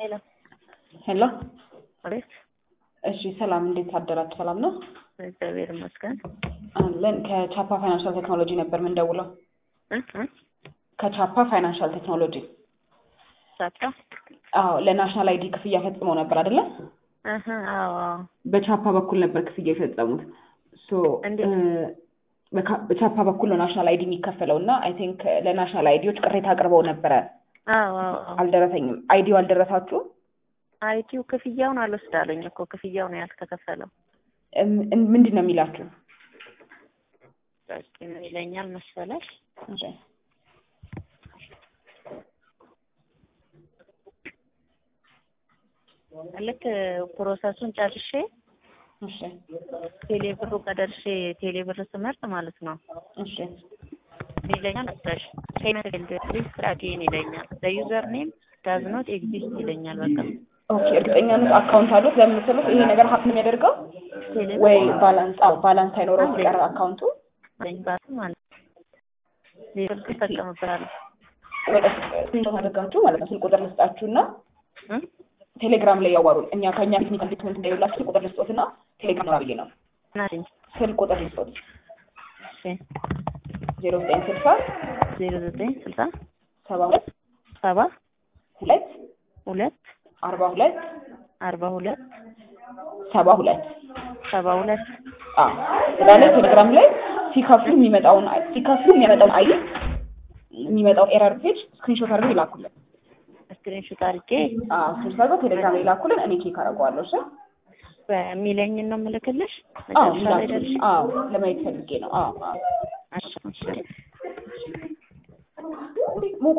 ሄሎ ሄሎ አቤት። እሺ ሰላም፣ እንዴት አደራችሁ? ሰላም ነው እግዚአብሔር ይመስገን። አለን። ከቻፓ ፋይናንሻል ቴክኖሎጂ ነበር የምንደውለው። እ እ ከቻፓ ፋይናንሻል ቴክኖሎጂ። ሳጣ አዎ፣ ለናሽናል አይዲ ክፍያ ፈጽመው ነበር አይደለ? እህ አዎ አዎ። በቻፓ በኩል ነበር ክፍያ የፈጸሙት። ሶ እንዴት? በካ- በቻፓ በኩል ነው ናሽናል አይዲ የሚከፈለው እና አይ ቲንክ ለናሽናል አይዲዎች ቅሬታ አቅርበው ነበረ። አዎ አዎ አዎ። አልደረሰኝም። አይዲው አልደረሳችሁ? አይቲው ክፍያውን አልወስዳለኝ እኮ ክፍያው ነው ያልተከፈለው። እም- እም- ምንድን ነው የሚላችሁ? በቂ ነው ይለኛል መሰለሽ። እሺ። ልክ ፕሮሰሱን ጨርሼ እሺ ቴሌ ብሩ ከደርሼ ቴሌ ብር ስመርጥ ማለት ነው እሺ ይለኛል መሰለሽ ፔመንት ኤንድ ፕሊዝ አጌን ይለኛል። ዩዘር ኔም ዳዝ ኖት ኤግዚስት ይለኛል። በቃ ኦኬ። እርግጠኛ ነዎት አካውንት አሉት? ለምን መሰሎት ይሄ ነገር ሀፕን የሚያደርገው ቴሌ ወይ ባላንስ አዎ ባላንስ ሳይኖረው ሲቀር አካውንቱ ብር ባስ ማለት ነው ሌብል ትጠቀምበታለሁ ወደ ስክሪንሾት አድርጋችሁ ማለት ነው ስልክ ቁጥር ልስጣችሁና እ ቴሌግራም ላይ ያዋሩን። እኛ ከእኛ ቴክኒካል ዲፓርትመንት እንደሌላችሁ ስልክ ቁጥር ልስጦትና ቴሌግራም ነው ብዬ ነው ናትኝ ስልክ ቁጥር ልስጦት እሺ ዜሮ ዘጠኝ ስልሳ ዜሮ ዘጠኝ ስልሳ ሰባ ሁለት ሰባ ሁለት ሁለት አርባ ሁለት አርባ ሁለት ሰባ ሁለት ሰባ ሁለት አዎ ስላለ ቴሌግራም ላይ ሲከፍሉ የሚመጣውን ሲከፍሉ የሚያመጣውን አይ የሚመጣውን ኤረር ፔጅ ስክሪንሾት አድርገው ይላኩልን። ስክሪንሾት አድርጌ አዎ ስክሪንሾት አድርገው ቴሌግራም ላይ ይላኩልን። እኔ ቼክ አደርገዋለሁ። እሺ በሚለኝን ነው የምልክልሽ አዎ መጨረሻ ላይ ይላኩልን። ደርሼ አዎ ለማየት ፈልጌ ነው። አዎ አዎ እሺ እሺ ሙቋ